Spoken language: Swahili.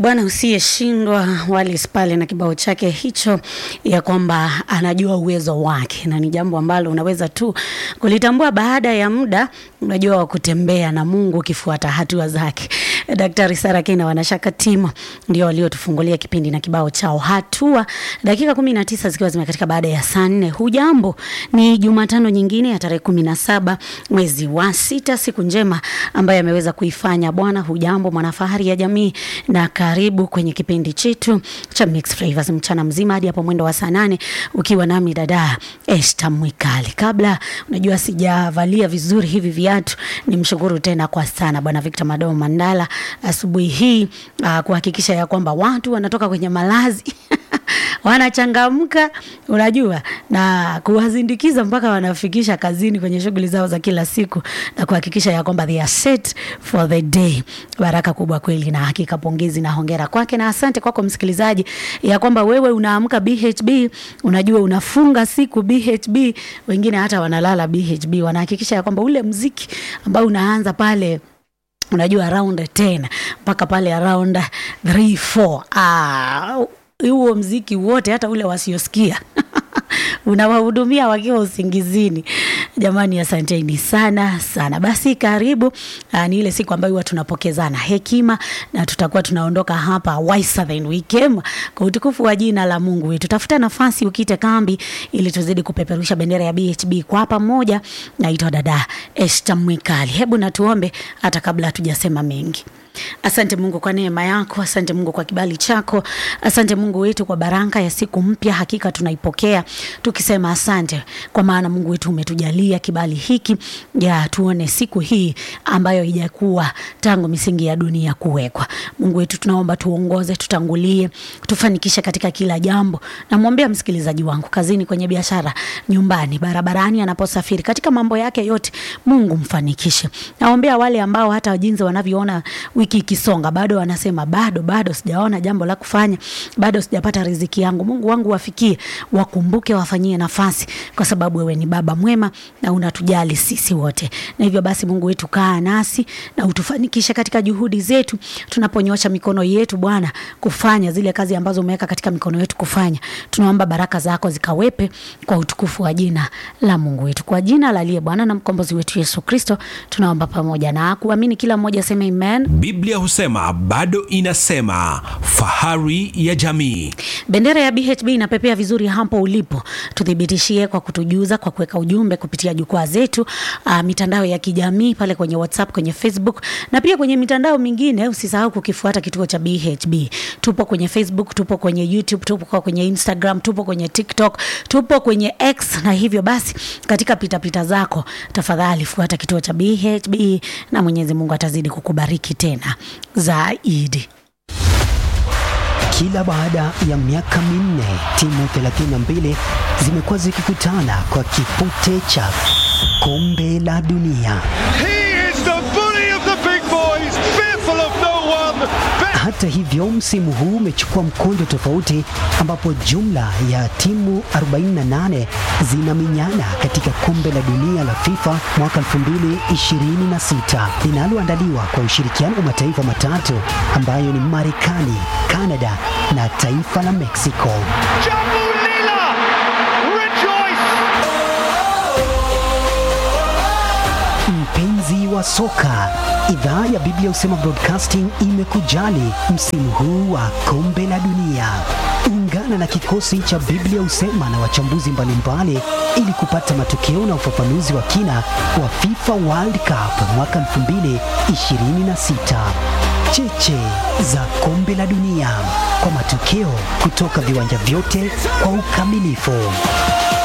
Bwana usiyeshindwa Wallace pale na kibao chake hicho, ya kwamba anajua uwezo wake, na ni jambo ambalo unaweza tu kulitambua baada ya muda, unajua wa kutembea na Mungu ukifuata hatua zake. Daktari Sara Kina wanashaka timu ndio waliotufungulia kipindi na kibao chao hatua, dakika kumi na tisa zikiwa zimekatika baada ya saa nne. Hujambo, ni Jumatano nyingine ya tarehe kumi na saba mwezi wa sita, siku njema ambayo ameweza kuifanya Bwana. Hujambo mwanafahari ya jamii, na karibu kwenye kipindi chetu cha Mix Flavors mchana mzima hadi hapo mwendo wa saa nane ukiwa nami dada Esther Mwikali. Kabla unajua sijavalia vizuri hivi viatu, nimshukuru tena kwa sana Bwana Victor Madomo Mandala asubuhi hii uh, kuhakikisha ya kwamba watu wanatoka kwenye malazi wanachangamka unajua, na kuwazindikiza mpaka wanafikisha kazini kwenye shughuli zao za kila siku, na kuhakikisha ya kwamba they are set for the day. Baraka kubwa kweli, na hakika pongezi na hongera kwake, na asante kwako msikilizaji, ya kwamba wewe unaamka BHB, unajua unafunga siku BHB, wengine hata wanalala BHB, wanahakikisha ya kwamba ule mziki ambao unaanza pale unajua around 10 mpaka pale around 3 4 ah huo mziki wote hata ule wasiosikia unawahudumia wakiwa usingizini. Jamani, asanteni sana sana. Basi karibu. Aa, ni ile siku ambayo huwa tunapokezana hekima na tutakuwa tunaondoka hapa wiser than we came, kwa utukufu wa jina la Mungu wetu. Tafuta nafasi ukite kambi, ili tuzidi kupeperusha bendera ya BHB kwa pamoja. Naitwa dada Esther Mwikali. Hebu natuombe hata kabla hatujasema mengi. Asante Mungu kwa neema yako, asante Mungu kwa kibali chako, asante Mungu wetu kwa baraka ya siku mpya. Hakika tunaipokea tukisema asante, kwa maana Mungu wetu umetujalia kibali hiki ya tuone siku hii ambayo haijakuwa tangu misingi ya dunia kuwekwa. Mungu wetu tunaomba tuongoze, tutangulie, tufanikishe katika kila jambo. Namwombea msikilizaji wangu kazini, kwenye biashara, nyumbani, barabarani, anaposafiri, katika mambo yake yote, Mungu mfanikishe. Naombea wale ambao hata jinsi wanavyoona wiki ikisonga bado wanasema bado bado sijaona jambo la kufanya, bado sijapata riziki yangu. Mungu wangu wafikie, wakumbuke, wafanyie nafasi, kwa sababu wewe ni baba mwema na unatujali sisi wote. Na hivyo basi, Mungu wetu, kaa nasi na utufanikishe katika juhudi zetu, tunaponyosha mikono yetu Bwana kufanya zile kazi ambazo umeweka katika mikono yetu kufanya. Tunaomba baraka zako zikawepe kwa utukufu wa jina la Mungu wetu, kwa jina la aliye Bwana na mkombozi wetu Yesu Kristo, tunaomba pamoja na kuamini, kila mmoja aseme amen. Biblia husema bado inasema, fahari ya jamii. Bendera ya BHB inapepea vizuri hapo ulipo. Tuthibitishie kwa kutujuza, kwa kuweka ujumbe kupitia jukwaa zetu, uh, mitandao ya kijamii pale kwenye WhatsApp, kwenye Facebook na pia kwenye mitandao mingine. Usisahau kukifuata kituo cha BHB. Tupo kwenye Facebook, tupo kwenye YouTube, tupo kwenye Instagram, tupo kwenye TikTok, tupo kwenye X. Na hivyo basi, katika pitapita zako, tafadhali fuata kituo cha BHB na Mwenyezi Mungu atazidi kukubariki tena zaidi. Kila baada ya miaka minne timu 32 zimekuwa zikikutana kwa kipute cha kombe la dunia. He is the bully of the big boys, fearful of no one. Hata hivyo, msimu huu umechukua mkondo tofauti, ambapo jumla ya timu 48 zinaminyana katika kombe la dunia la FIFA mwaka 2026 linaloandaliwa kwa ushirikiano wa mataifa matatu ambayo ni Marekani, Kanada na taifa la Mexico. Jambu Lila, rejoice! Mpenzi wa soka, idhaa ya Biblia Husema Broadcasting imekujali msimu huu wa kombe la dunia. Ungana na kikosi cha Biblia Husema na wachambuzi mbalimbali ili kupata matokeo na ufafanuzi wa kina wa FIFA World Cup mwaka 2026. Cheche za kombe la dunia kwa matokeo kutoka viwanja vyote kwa ukamilifu.